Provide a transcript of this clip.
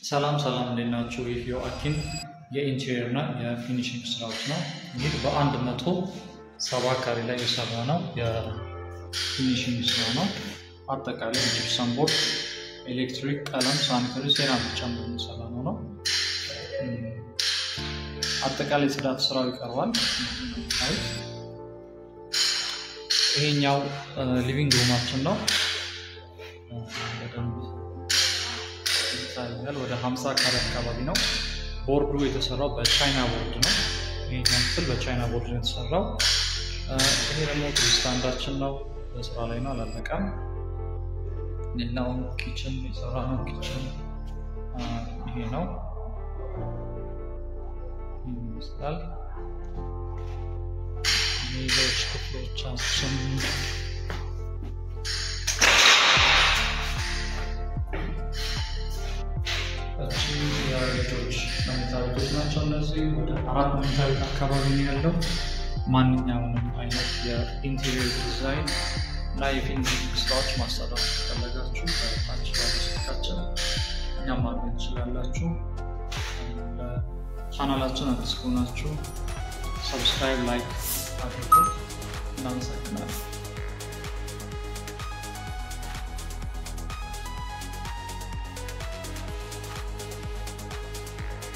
ሰላም ሰላም እንዴት ናችሁ? ይህ የአኪን የኢንቴሪየር እና የፊኒሽንግ ስራዎች ነው። ይህ በአንድ መቶ ሰባ ካሬ ላይ የሰራ ነው የፊኒሽንግ ስራ ነው። አጠቃላይ ጂፕሰም ቦርድ፣ ኤሌክትሪክ፣ ቀለም፣ ሳኒተሪ፣ ሴራሚክ ጨምሮ የሚሰራ ነው ነው አጠቃላይ ጽዳት ስራው ይቀርባል። ይሄኛው ሊቪንግ ሩማችን ነው። በደንብ ይታያል። ወደ 50 ካሬ አካባቢ ነው። ቦርዱ የተሰራው በቻይና ቦርድ ነው። ይሄኛው ክፍል በቻይና ቦርድ ነው የተሰራው። ይሄ ደግሞ ስታንዳችን ነው። በስራ ላይ ነው፣ አላለቀም። ሌላው ኪችን የሰራ ነው። ኪችን ይሄ ነው ይመስላል። ሌሎች ክፍሎቻችን የልጆች መኝታ ቤቶች ናቸው። እነዚህ ወደ አራት መኝታ ቤት አካባቢ ነው ያለው። ማንኛውንም አይነት የኢንቴሪየር ዲዛይን እና የፊኒሽንግ ስራዎች ማሰራት ከፈለጋችሁ በታች ባለ ስልካችን እኛም ማግኘት ትችላላችሁ። ቻናላችን አዲስ ከሆናችሁ ሰብስክራይብ፣ ላይክ አድርጉ። እናመሰግናለን።